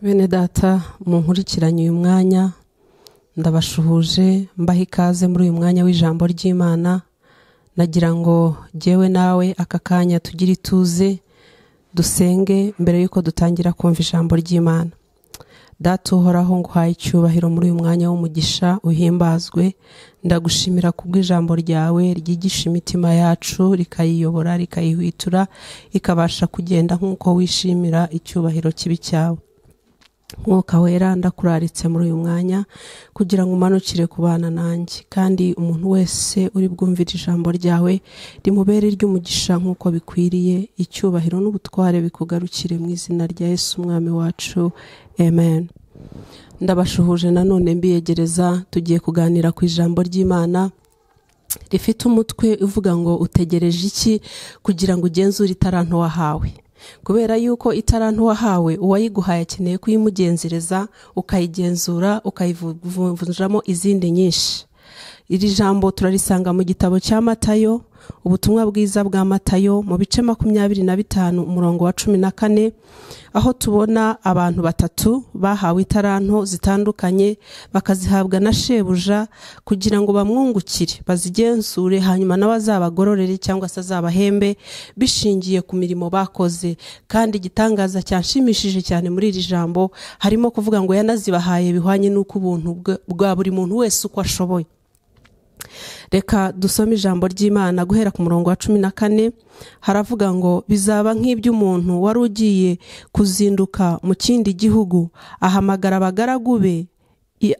bene data mu nkurikiranye uyu mwanya ndabashuhuje mbaha ikaze muri uyu mwanya w'ijambo ry'imana nagira ngo jyewe nawe aka kanya tugire ituze dusenge mbere y'uko dutangira kumva ijambo ry'imana data uhoraho nguhaye icyubahiro muri uyu mwanya w'umugisha uhimbazwe ndagushimira kubw'ijambo ryawe ryigisha imitima yacu rikayiyobora rikayihwitura ikabasha kugenda nk'uko wishimira icyubahiro kibi cyawe mwuka wera ndakuraritse muri uyu mwanya kugira ngo umanukire ku bana nanjye kandi umuntu wese uri bwumvire ijambo ryawe rimubere iry'umugisha nk'uko bikwiriye icyubahiro n'ubutware bikugarukire mu izina rya Yesu umwami wacu amen ndabashuhuje nanone mbiyegereza tugiye kuganira ku ijambo ry'imana rifite umutwe uvuga ngo utegereje iki kugira ngo ugenzure itaranto wahawe kubera yuko itarantu wahawe uwayiguhaye akeneye kuyimugenzereza ukayigenzura ukayivunjamo izindi nyinshi iri jambo turarisanga mu gitabo cya matayo ubutumwa bwiza bwa matayo mu bice makumyabiri na bitanu umurongo wa cumi na kane aho tubona abantu batatu bahawe itaranto zitandukanye bakazihabwa na shebuja kugira ngo bamwungukire bazigenzure hanyuma nawe azabagororere cyangwa se azabahembe bishingiye ku mirimo bakoze kandi igitangaza cyanshimishije cyane muri iri jambo harimo kuvuga ngo yanazibahaye bihwanye n'uko ubuntu bwa buri muntu wese uko ashoboye reka dusome ijambo ry'imana guhera ku murongo wa cumi na kane haravuga ngo bizaba nk'iby'umuntu wari ugiye kuzinduka mu kindi gihugu ahamagara abagaragu be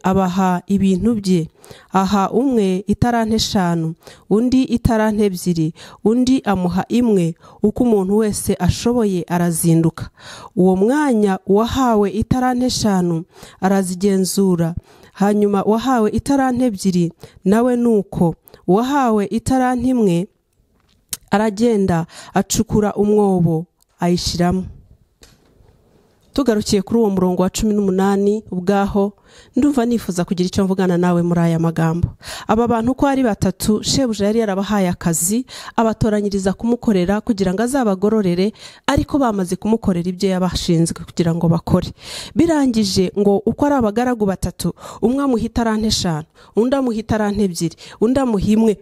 abaha ibintu bye aha umwe itarante eshanu undi itarante ebyiri undi amuha imwe uko umuntu wese ashoboye arazinduka uwo mwanya uwahawe itarante eshanu arazigenzura hanyuma uwahawe itaranti ebyiri nawe ni uko uwahawe itaranti imwe aragenda acukura umwobo ayishyiramo tugarukiye kuri uwo murongo wa cumi n'umunani ubwaho ndumva nifuza kugira icyo mvugana nawe muri aya magambo aba bantu uko ari batatu shebuja yari yarabahaye akazi abatoranyiriza kumukorera kugira ngo azabagororere ariko bamaze kumukorera ibyo yabashinzwe kugira ngo bakore birangije ngo uko ari abagaragu batatu umwe amuha itarante eshanu undi amuha itarante ebyiri undi amuha imwe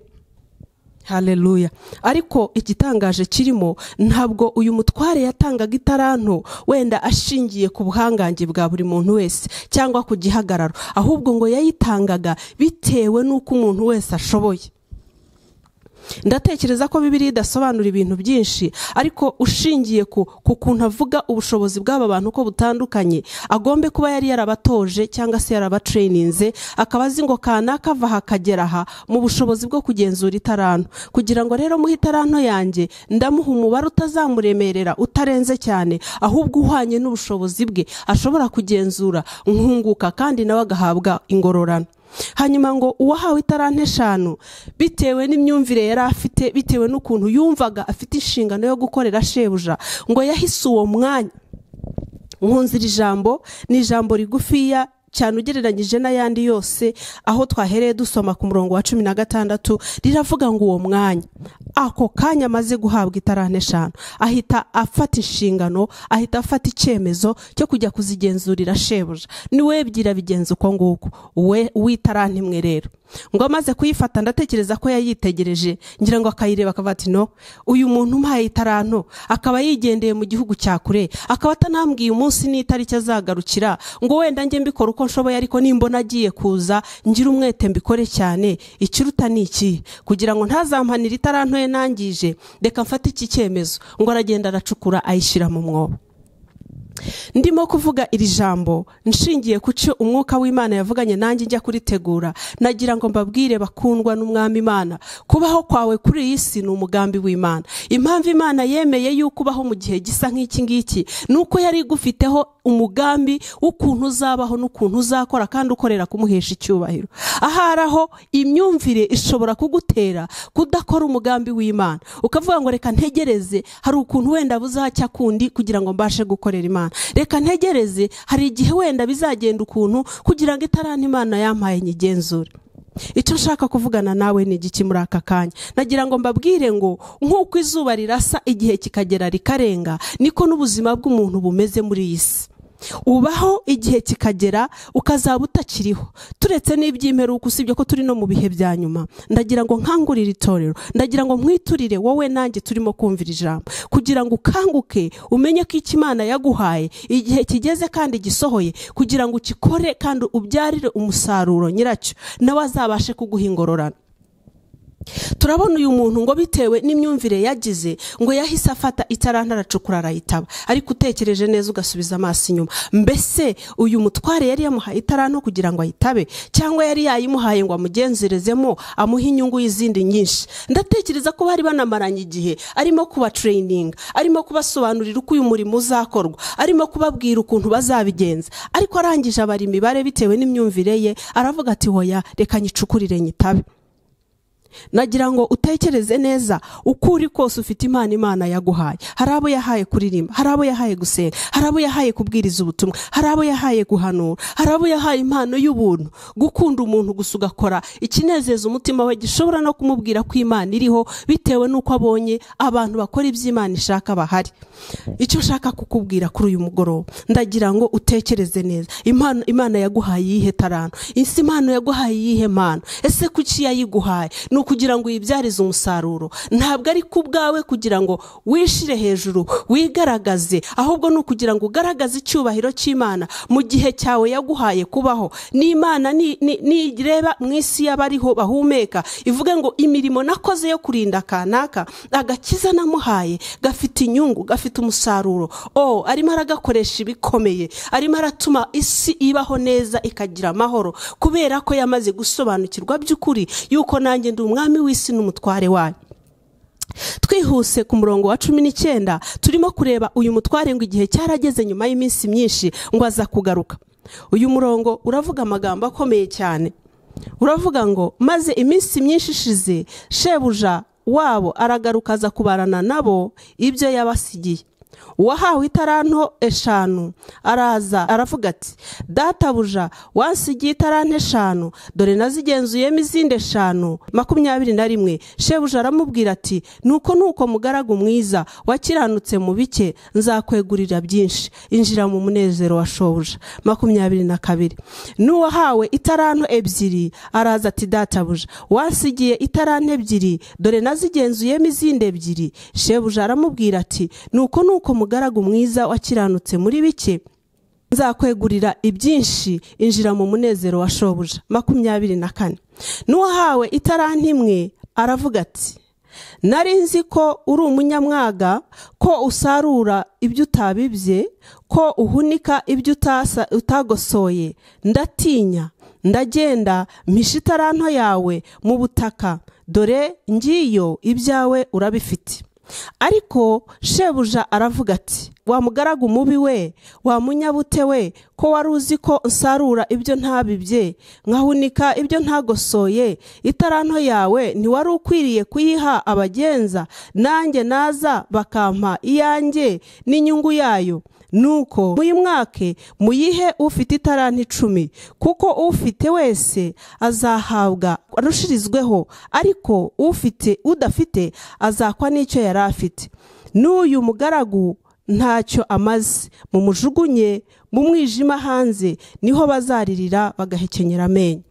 hareruya ariko igitangaje kirimo ntabwo uyu mutware yatangaga itaranto wenda ashingiye ku buhangange bwa buri muntu wese cyangwa ku gihagararo ahubwo ngo yayitangaga bitewe n'uko umuntu wese ashoboye ndatekereza ko bibiri idasobanura ibintu byinshi ariko ushingiye ku kuntu avuga ubushobozi bw'aba bantu ko butandukanye agombe kuba yari yarabatoje cyangwa se yarabatereyininze akaba azi ngo kanaka ava aha akagera aha mu bushobozi bwo kugenzura itaranto kugira ngo rero muhe itaranto yanjye ndamuha umubare utazamuremerera utarenze cyane ahubwo uhwanye n'ubushobozi bwe ashobora kugenzura nkunguka kandi nawe agahabwa ingororano hanyuma ngo uwahawe itarante eshanu bitewe n'imyumvire yari afite bitewe n'ukuntu yumvaga afite inshingano yo gukorera shebuja ngo yahise uwo mwanya nkunze iri jambo ni ijambo rigufiya cyane ugereranyije n'ayandi yose aho twahereye dusoma ku murongo wa cumi na gatandatu riravuga ngo uwo mwanya ako kanya amaze guhabwa itarane eshanu ahita afata inshingano ahita afata icyemezo cyo kujya kuzigenzurira shebuja niwe ebyiri abigenza uko nguko we w'itarane imwe rero ngo amaze kuyifata ndatekereza ko yayitegereje ngira ngo akayireba akaba ati no uyu muntu umpaye itaranto akaba yigendeye mu gihugu cya kure akaba atanambwiye umunsi n'itariki azagarukira ngo wenda njye mbikora uko nshoboye ariko nimbona agiye kuza ngira umwete mbikore cyane ikiruta ni iki kugira ngo ntazampanire itaranto ye nangije reka mfate iki cyemezo ngo aragenda aracukura ayishyira mu mwobo ndimo kuvuga iri jambo nshingiye ku cyo umwuka w'imana yavuganye nanjye njya kuritegura nagira ngo mbabwire bakundwa n'umwami imana kubaho kwawe kuri iyi si ni umugambi w'imana impamvu imana yemeye yuko ubaho mu gihe gisa nk'iki ngiki ni uko yari igufiteho umugambi w'ukuntu uzabaho n'ukuntu uzakora kandi ukorera kumuhesha icyubahiro ahari aho imyumvire ishobora kugutera kudakora umugambi w'imana ukavuga ngo reka ntegereze hari ukuntu wenda buzacya kundi kugira ngo mbashe gukorera imana reka ntegereze hari igihe wenda bizagenda ukuntu kugira ngo itarane imana yampaye nyigenzure icyo nshaka kuvugana nawe ni igiki muri aka kanya nagira ngo mbabwire ngo nk'uko izuba rirasa igihe kikagera rikarenga niko n'ubuzima bw'umuntu bumeze muri iyi si ubaho igihe kikagera ukazaba utakiriho turetse n'iby'imperuka usibye ko turi no mu bihe bya nyuma ndagira ngo nkangurire itorero ndagira ngo nkwiturire wowe nanjye turimo kumvira ijambo kugira ngo ukanguke umenye ko icyo imana yaguhaye igihe kigeze kandi gisohoye kugira ngo ukikore kandi ubyarire umusaruro nyiracyo nawe azabashe kuguha ingororano turabona uyu muntu ngo bitewe n'imyumvire yagize ngo yahise afata itaranta aracukura arayitaba ariko utekereje neza ugasubiza amaso inyuma mbese uyu mutware yari yamuhaye itaranta kugira ngo ayitabe cyangwa yari yayimuhaye ngo amugenzerezemo amuhe inyungu y'izindi nyinshi ndatekereza ko bari banamaranye igihe arimo kubatereyininga arimo kubasobanurira uko uyu murimo uzakorwa arimo kubabwira ukuntu bazabigenza ariko arangije abara imibare bitewe n'imyumvire ye aravuga ati hoya reka nyicukurire nyitabe nagira ngo utekereze neza uko uri kose ufite impano imana yaguhaye hari abo yahaye kuririmba hari abo yahaye gusenga hari abo yahaye kubwiriza ubutumwa hari abo yahaye guhanura hari abo yahaye impano y'ubuntu gukunda umuntu gusa ugakora ikinezeza umutima we gishobora no kumubwira ko imana iriho bitewe n'uko abonye abantu bakora ibyo imana ishaka bahari icyo nshaka kukubwira kuri uyu mugoroba ndagira ngo utekereze neza impano imana yaguhaye iyihe taranto ese impano yaguhaye iyihe mpano ese kuki yayiguhaye ni ukugira ngo uyibyarize umusaruro ntabwo ari ku bwawe kugira ngo wishire hejuru wigaragaze ahubwo ni ukugira ngo ugaragaze icyubahiro cy'imana mu gihe cyawe yaguhaye kubaho n'imana ni- ni- nireba mu isi y'abariho bahumeka ivuge ngo imirimo nakoze yo kurinda kanaka agakiza namuhaye gafite inyungu gafite umusaruro o arimo aragakoresha ibikomeye arimo aratuma isi ibaho neza ikagira amahoro kubera ko yamaze gusobanukirwa by'ukuri yuko nanjye ndi umwami w'isi n'umutware wayo twihuse ku murongo wa cumi n'icyenda turimo kureba uyu mutware ngo igihe cyarageze nyuma y'iminsi myinshi ngo aza kugaruka uyu murongo uravuga amagambo akomeye cyane uravuga ngo maze iminsi myinshi ishize shebuja wabo aragaruka aza kubarana nabo ibyo yabasigiye uwahawe itaranto eshanu araza aravuga ati databuja wansigiye itaranto eshanu dore nazigenzuyemo izindi eshanu makumyabiri na rimwe shebuja aramubwira ati nuko nuko mugaragu mwiza wakiranutse mu bike nzakwegurira byinshi injira mu munezero wa shobuja makumyabiri na kabiri n'uwahawe itaranto ebyiri araza ati databuja wansigiye itaranto ebyiri dore nazigenzuyemo izindi ebyiri shebuja aramubwira ati nuko nuko mugaragu mwiza wakiranutse muri bike nzakwegurira ibyinshi injira mu munezero wa shobuja makumyabiri na kane n'uwahawe itaranti imwe aravuga ati nari nzi ko uri umunyamwaga ko usarura ibyo utabibye ko uhunika ibyo utasa- utagosoye ndatinya ndagenda mpisha itaranto yawe mu butaka dore ngiyo ibyawe urabifite ariko shebuja aravuga ati wa mugaragu mubi we wa munyabute we ko wari uzi ko nsarura ibyo ntabibye nkahunika ibyo ntagosoye itaranto yawe ntiwari ukwiriye kuyiha abagenza nanjye naza bakampa iyanjye n'inyungu yayo nuko muyimwake muyihe ufite itaranti icumi kuko ufite wese azahabwa arushirizweho ariko ufite udafite azakwa n'icyo yari afite n'uyu mugaragu ntacyo amaze mumujugunye mu mwijima hanze niho bazaririra bagahekenyera amenyo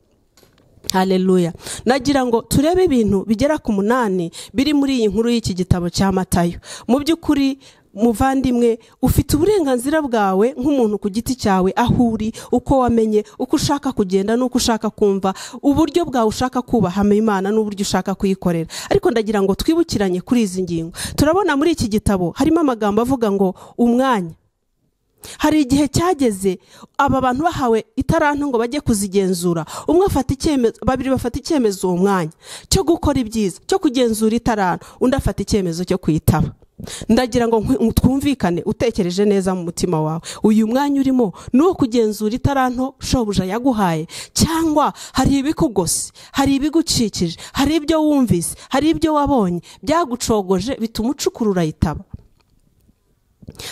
Haleluya. Nagira ngo turebe ibintu bigera ku munani biri muri iyi nkuru y'iki gitabo cya Matayo. Mu by'ukuri muvandimwe ufite uburenganzira bwawe nk'umuntu ku giti cyawe aho uri uko wamenye uko ushaka kugenda n'uko ushaka kumva uburyo bwawe ushaka kubahama imana n'uburyo ushaka kuyikorera ariko ndagira ngo twibukiranye kuri izi ngingo turabona muri iki gitabo harimo amagambo avuga ngo umwanya hari igihe cyageze aba bantu bahawe itaranto ngo bajye kuzigenzura umwe afata icyemezo babiri bafata icyemezo uwo mwanya cyo gukora ibyiza cyo kugenzura itaranto undi afata icyemezo cyo kuyitaba ndagira ngo nkwi- twumvikane utekereje neza mu mutima wawe uyu mwanya urimo ni uwo kugenzura itaranto shobuja yaguhaye cyangwa hari ibikugose hari ibigucikije hari ibyo wumvise hari ibyo wabonye byagucogoje bituma ucukura urayitaba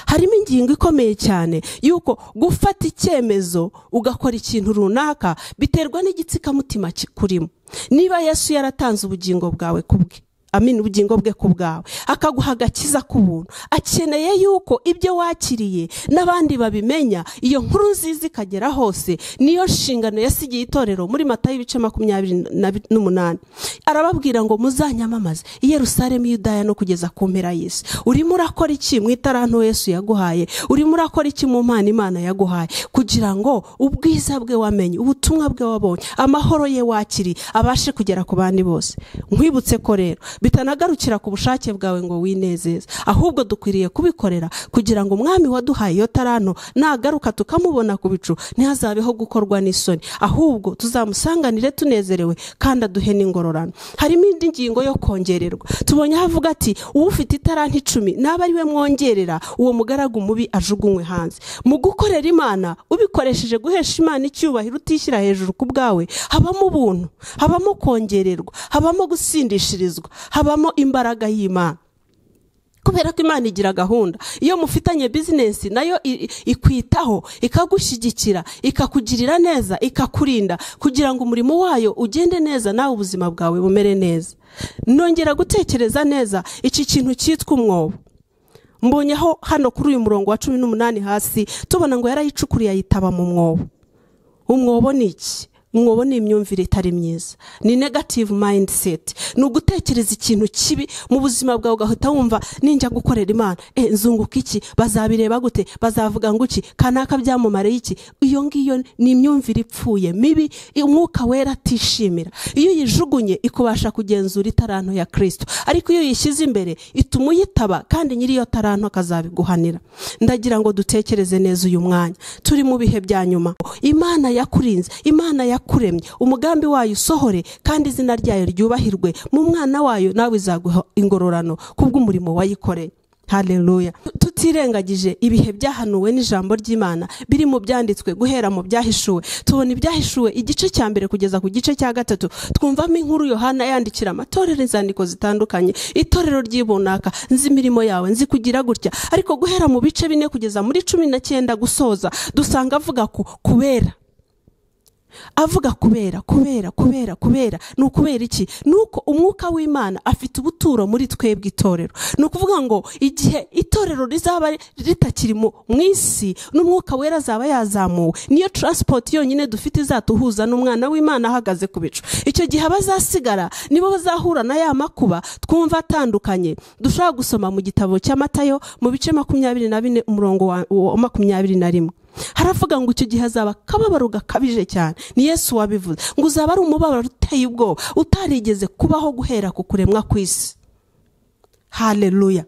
harimo ingingo ikomeye cyane y'uko gufata icyemezo ugakora ikintu runaka biterwa n'igitsikamutima kikurimo niba yesu yaratanze ubugingo bwawe kubwe amina ubugingo bwe ku bwawe akaguha agakiza k'ubuntu akeneye yuko ibyo wakiriye n'abandi babimenya iyo nkuru nziza ikagera hose niyo nshingano yasigiye itorero muri mata y'ibice makumyabiri na bi- n'umunani arababwira ngo muzanyamamaze i yerusalemu yudaya no kugeza ku mpera y'isi urimo urakora iki mu itaranto yesu yaguhaye urimo urakora iki mu mpano imana yaguhaye kugira ngo ubwiza bwe wamenye ubutumwa bwe wabonye amahoro ye wakiriye abashe kugera ku bandi bose nkwibutse ko rero bitanagarukira ku bushake bwawe ngo winezeze ahubwo dukwiriye kubikorera kugira ngo umwami waduhaye iyo taranto nagaruka tukamubona ku bicu ntihazabeho gukorwa n'isoni ahubwo tuzamusanganire tunezerewe kandi aduhe n'ingororano harimo indi ngingo yo kongererwa tubonye aho avuga ati ufite itaranti icumi naba ari we mwongerera uwo mugaragu mubi ajugunywe hanze mu gukorera imana ubikoresheje guhesha imana icyubahiro utishyira hejuru ku bwawe habamo ubuntu habamo kongererwa habamo gusindishirizwa habamo imbaraga y'imana kubera ko imana igira gahunda iyo mufitanye bizinesi nayo i- i- ikwitaho ikagushyigikira ikakugirira neza ikakurinda kugira ngo umurimo wayo ugende neza nawe ubuzima bwawe bumere neza nongera gutekereza neza iki kintu cyitwa umwobo mbonyeho hano kuri uyu murongo wa cumi n'umunani hasi tubona ngo yarayicukuriye ayitaba mu mwobo umwobo ni iki umwobo ni imyumvire itari myiza ni negative mindset ni ugutekereza ikintu kibi mu buzima bwawe ugahita wumva ninjya gukorera imana e nzunguka iki bazabireba gute bazavuga ngo iki kanaka byamumare iki iyo ngiyo ni imyumvire ipfuye mibi umwuka wera atishimira iyo uyijugunye ikubasha kugenzura itaranto ya kirisito ariko iyo uyishyize imbere ituma uyitaba kandi nyiri iyo taranto akazabiguhanira ndagira ngo dutekereze neza uyu mwanya turi mu bihe bya nyuma imana yakurinze imana yakuremye umugambi wayo usohore kandi izina ryayo ryubahirwe mu mwana wayo nawe izaguha ingororano kubw'umurimo wayikoreye Haleluya. Tutirengagije ibihe byahanuwe n'ijambo ry'Imana biri mu byanditswe guhera mu byahishuwe. Tubona ibyahishuwe igice cya mbere kugeza ku gice cya gatatu. Twumvamo inkuru Yohana yandikira amatorero inzandiko zitandukanye. Itorero ry'ibunaka, nzi imirimo yawe, nzi kugira gutya. Ariko guhera mu bice bine kugeza muri cumi na cyenda gusoza, dusanga avuga ku kubera avuga kubera kubera kubera kubera ni ukubera iki ni uko umwuka w'imana afite ubuturo muri twebwe itorero ni ukuvuga ngo igihe itorero rizaba ritakiri mu mu isi n'umwuka wera azaba yazamuwe niyo taransipoti yonyine dufite izatuhuza n'umwana w'imana ahagaze ku bicu icyo gihe abazasigara nibo bazahura na ya makuba twumva atandukanye dushobora gusoma mu gitabo cy'amatayo mu bice makumyabiri na bine umurongo wa wa makumyabiri na rimwe haravuga ngo icyo gihe hazaba akababaro gakabije cyane ni yesu wabivuze ngo uzaba ari umubabaro uteye ubwoba utarigeze kubaho guhera ku kuremwa kw'isi haleluya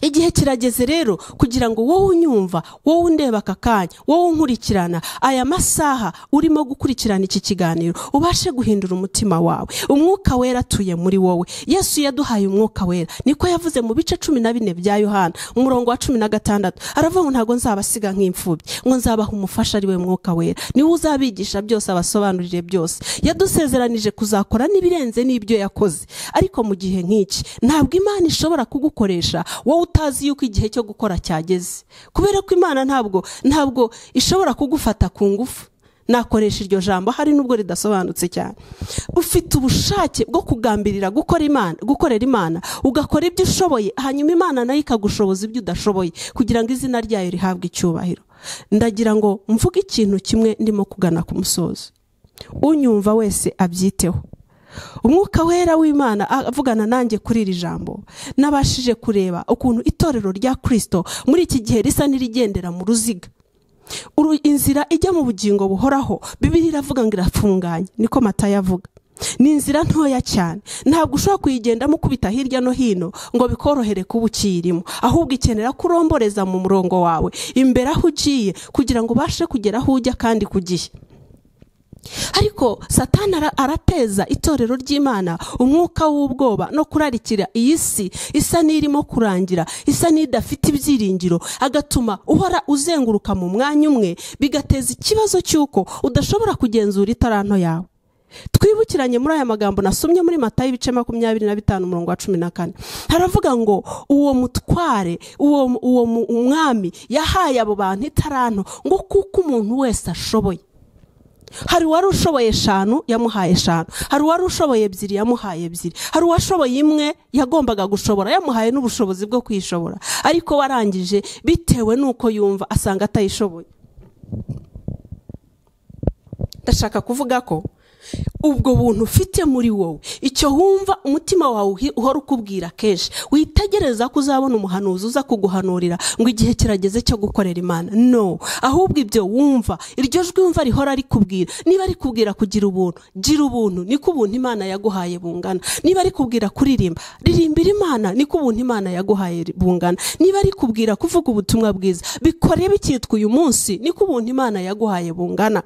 igihe kirageze rero kugira ngo wowe unyumva wowe undeba aka kanya wowe unkurikirana aya masaha urimo gukurikirana iki kiganiro ubashe guhindura umutima wawe umwuka wera atuye muri wowe yesu yaduhaye umwuka wera niko yavuze mu bice cumi na bine bya yohana umurongo wa cumi na gatandatu aravuga ngo ntabwo nzabasiga nk'imfubyi ngo nzabaha umufasha ari we mwuka wera niwe uzabigisha byose abasobanurire byose yadusezeranije kuzakora n'ibirenze n'ibyo yakoze ariko mu gihe nk'iki ntabwo imana ishobora kugukoresha wowe utazi yuko igihe cyo gukora cyageze kubera ko imana ntabwo ntabwo ishobora kugufata ku ngufu nakoresha iryo jambo hari nubwo ridasobanutse cyane ufite ubushake bwo kugambirira gukora imana gukorera imana ugakora ibyo ushoboye hanyuma imana nayo ikagushoboza ibyo udashoboye kugira ngo izina ryayo rihabwe icyubahiro ndagira ngo mvuge ikintu kimwe ndimo kugana ku musozo unyumva wese abyiteho umwuka wera w'imana avugana nanjye kuri iri jambo nabashije kureba ukuntu itorero rya kirisito muri iki gihe risa n'irigendera mu ruziga Uru- inzira ijya mu bugingo buhoraho bibiri iravuga ngo irafunganye niko mata yavuga ni inzira ntoya cyane ntabwo ushobora kuyigendamo ukubita hirya no hino ngo bikorohere kuba ukiyirimo ahubwo ikenera ko uromboreza mu murongo wawe imbere aho ugiye kugira ngo ubashe kugera aho ujya kandi ku gihe ariko satani ara- arateza itorero ry'imana umwuka w'ubwoba no kurarikira iyi si isa n'irimo kurangira isa n'idafite ibyiringiro agatuma uhora uzenguruka mu mwanya umwe bigateza ikibazo cy'uko udashobora kugenzura itaranto yawe twibukiranye muri aya magambo nasomye muri matayo ibice makumyabiri na bitanu umurongo wa cumi na kane haravuga ngo uwo mutware uwo uwo mu- umwami yahaye abo bantu itaranto ngo kuko umuntu wese ashoboye hari uwari ushoboye eshanu yamuhaye eshanu hari uwari ushoboye ebyiri yamuhaye ebyiri hari uwashoboye imwe yagombaga gushobora yamuhaye n'ubushobozi bwo kwishobora ariko warangije bitewe n'uko yumva asanga atayishoboye ndashaka kuvuga ko ubwo buntu ufite muri wowe icyo wumva umutima wawe uhi- uhora ukubwira kenshi witegereza ko uzabona umuhanuzi uza kuguhanurira ngo igihe kirageze cyo gukorera imana no ahubwo ibyo wumva iryo jwi wumva rihora rikubwira niba rikubwira kugira ubuntu gira ubuntu niko ubuntu imana yaguhaye bungana niba rikubwira kuririmba ririmbira imana niko ubuntu imana yaguhaye ri- bungana niba rikubwira kuvuga ubutumwa bwiza bikore bikitwa uyu munsi niko ubuntu imana yaguhaye bungana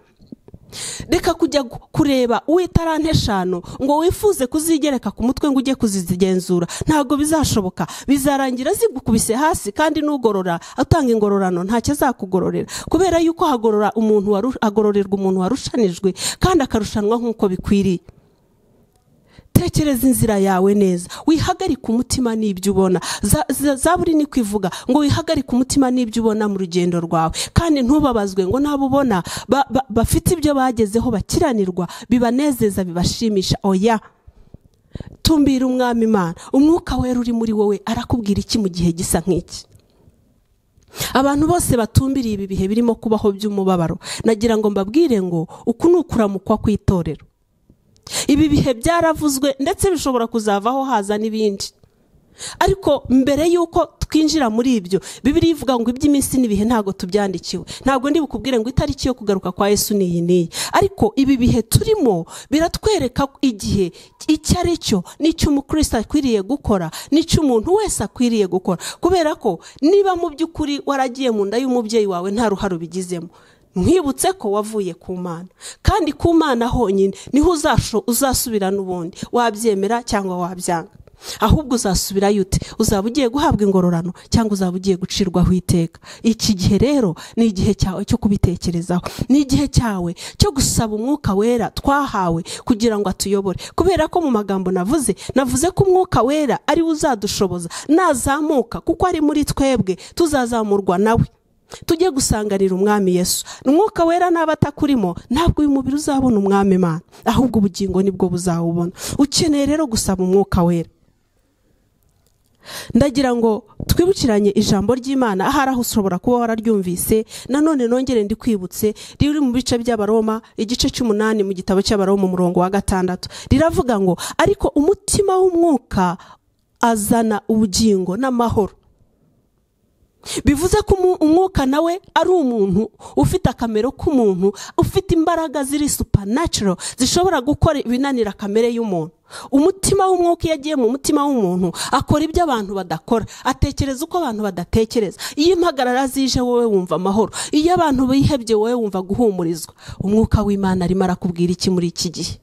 reka kujya gu- kureba uw'itarante eshanu ngo wifuze kuzigereka ku mutwe ngo ujye kuzizigenzura ntabwo bizashoboka bizarangira zigukubise hasi kandi n'ugorora atanga ingororano ntacyo azakugororera kubera yuko hagorora umuntu waru- hagororerwa umuntu warushanijwe kandi akarushanwa nk'uko bikwiriye tekereza inzira yawe neza wihagarike umutima n'ibyo ubona Za- za- zaburi ni kwivuga ngo wihagarike umutima n'ibyo ubona mu rugendo rwawe kandi ntubabazwe ngo nabo ubona ba- ba- bafite ibyo bagezeho bakiranirwa bibanezeza bibashimisha oya tumbira umwami imana umwuka wera uri muri wowe arakubwira iki mu gihe gisa nk'iki abantu bose batumbiriye ibi bihe birimo kubaho by'umubabaro nagira ngo mbabwire ngo uku ni ukuramukwa kw'itorero ibi bihe byaravuzwe ndetse bishobora kuzavaho haza n'ibindi ariko mbere y'uko twinjira muri ibyo bibiri ivuga ngo iby'iminsi n'ibihe ntabwo tubyandikiwe ntabwo ndi bukubwire ngo itariki yo kugaruka kwa yesu ni iyi n'iyi ariko ibi bihe turimo biratwereka igihe icyo ari cyo n'icyo umukristo akwiriye gukora n'icyo umuntu wese akwiriye gukora kubera ko niba mu by'ukuri waragiye mu nda y'umubyeyi wawe nta ruhare ubigizemo nkwibutse ko wavuye ku mana kandi ku mana honyine niho uzasho uzasubira n'ubundi wabyemera cyangwa wabyanga ahubwo uzasubirayo ute uzaba ugiye guhabwa ingororano cyangwa uzaba ugiye gucirwaho iteka iki gihe rero ni igihe cyawe cyo kubitekerezaho ni igihe cyawe cyo gusaba umwuka wera twahawe kugira ngo atuyobore kubera ko mu magambo navuze navuze ko umwuka wera ariwe uzadushoboza nazamuka kuko ari muri twebwe tuzazamurwa nawe tujye gusanganira umwami yesu umwuka wera n'aba atakurimo ntabwo uyu mubiri uzabona umwami imana ahubwo ubugingo nibwo buzawubona ukeneye rero gusaba umwuka wera ndagira ngo twibukiranye ijambo ry'imana ahari aho ushobora kuba wararyumvise nanone nongere ndikwibutse riri mu bice by'abaroma igice cy'umunani mu gitabo cy'abaroma umurongo wa gatandatu riravuga ngo ariko umutima w'umwuka azana ubugingo n'amahoro bivuze ko umu- umwuka nawe ari umuntu ufite akamero k'umuntu ufite imbaraga ziri supernatural zishobora gukora ibinanira kamere y'umuntu umutima w'umwuka iyo agiye mu mutima w'umuntu akora ibyo abantu badakora atekereza uko abantu badatekereza iyo impagarara zije wowe wumva amahoro iyo abantu bihebye wowe wumva guhumurizwa umwuka w'imana arimo arakubwira iki muri iki gihe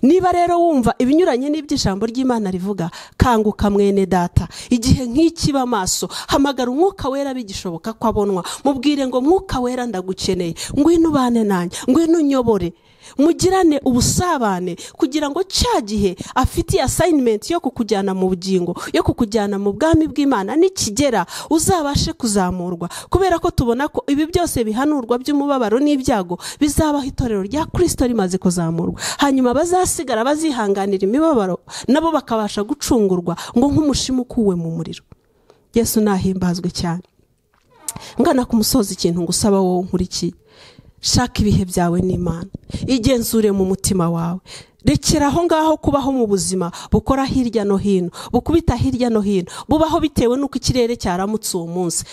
niba rero wumva ibinyuranye n'ibyo ijambo ry'imana rivuga kanguka mwene data igihe nk'ikiba amaso hamagara umwuka wera bigishoboka ko abonwa mubwire ngo mwuka wera ndagukeneye ngwino ubane nanjye ngwino unyobore mugirane ubusabane kugira ngo cya gihe afitiye asayinimenti yo kukujyana mu bugingo yo kukujyana mu bwami bw'imana nikigera uzabashe kuzamurwa kubera ko tubona ko ibi byose bihanurwa by'umubabaro n'ibyago bizabaho itorero rya kirisito rimaze kuzamurwa hanyuma bazasigara bazihanganira imibabaro nabo bakabasha gucungurwa ngo nk'umushimu ukuwe mu muriro yesu nahimbazwe cyane ngana ku musozi ikintu ngusaba wowe nkurikiye shaka ibihe byawe n'imana igenzure mu mutima wawe rekera aho ngaho kubaho mu buzima bukora hirya no hino bukubita hirya no hino bubaho bitewe n'uko ikirere cyaramutse uwo munsi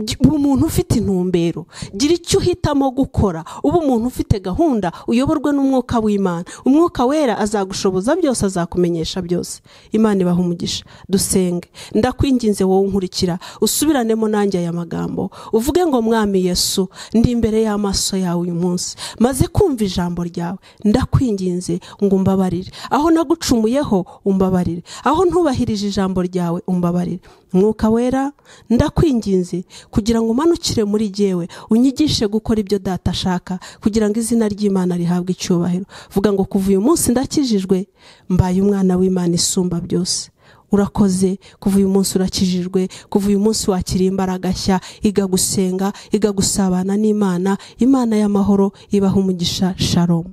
Gi- uba umuntu ufite intumbero gira icyo uhitamo gukora uba umuntu ufite gahunda uyoborwe n'umwuka w'imana umwuka wera azagushoboza byose azakumenyesha byose imana ibaha umugisha dusenge ndakwinginze wowe unkurikira usubiranemo nanjye aya magambo uvuge ngo mwami yesu ndi imbere y'amaso yawe uyu munsi maze kumva ijambo ryawe ndakwinginze ngo umbabarire aho nagucumuyeho umbabarire aho ntubahirije ijambo ryawe umbabarire mwuka wera ndakwinginze kugira ngo umanukire muri jyewe unyigishe gukora ibyo data ashaka kugira ngo izina ry'imana rihabwe icyubahiro vuga ngo kuva uyu munsi ndakijijwe mbaye umwana w'imana isumba byose urakoze kuva uyu munsi urakijijwe kuva uyu munsi wakiriye imbaraga nshya iga gusenga iga gusabana n'imana imana y'amahoro ibaha umugisha sharomu